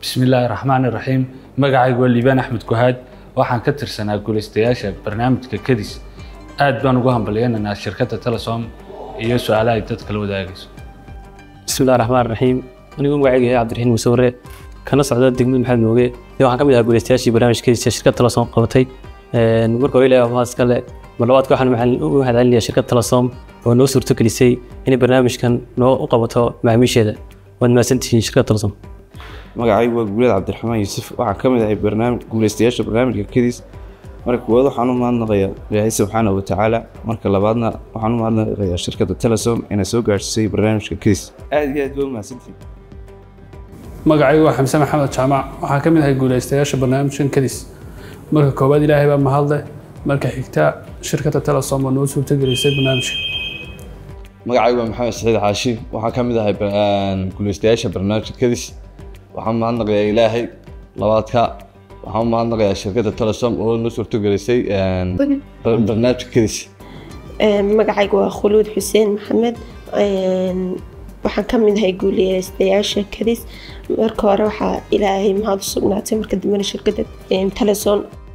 bismillaahi raxmaani raxiim magacaygu waa liibaan axmed kuhaad waxaan ka tirsanaa guulaystayaasha barnaamijka kadis aad baan ugu hambalyaynaynaa shirkadda telesom iyo su-aalaha ay dadka la wadaagayso bismillahi raxmaan raxiim anigu magacayga yahay cabdiraxiin muuse warre kana socda degmada maxamed mooge iyo waxaan ka mid ahaa guulaystayaashii barnaamijkiisa shirkadda telesom qabatay marka hore ilaahay waa iskale mar labaadka waxaan u mahadcelinayaa shirkadda telesom oo noo suurto gelisay inay barnaamijkan noo u qabato macaamiisheeda waad mahadsantihiin shirkadda telesom magacaygu waa guulad cabdiraxmaan yuusuf waxaan ka mid ahay barnaamij guulaystayaasha barnaamijka kadis marka koowaad waxaan u mahadnaqayaa ilaahay subxaana wa tacaala marka labaadna waxaan u mahadnaqayaa shirkadda telesom inay soo gaadhsiisay barnaamijka kadis aad iyo aad waa mahadsantihiin magacaygu waa xamse maxamed jaamac waxaan ka mid ahay guulaystayaasha barnaamijkan kadis marka koowaad ilaahay baa mahadleh marka xigta shirkadda telesom oo noo suurtagelisay barnaamijka magacaygu waa maxamed saciid xaashi waxaan ka mid ahay guulaystayaasha barnaamijka kadis waxaan mahadnaqayaa ilaahay labaadka waxaan u mahadnaqayaa shirkadda telesom oo noo suurtogelisay barnaamijka kadis magacaygu waa khuluud xuseen maxamed waxaan ka mid ahay guuleystayaasha kadis marka hore waxaa ilaahay mahad u sugnaatay marka dambena shirkadda telesom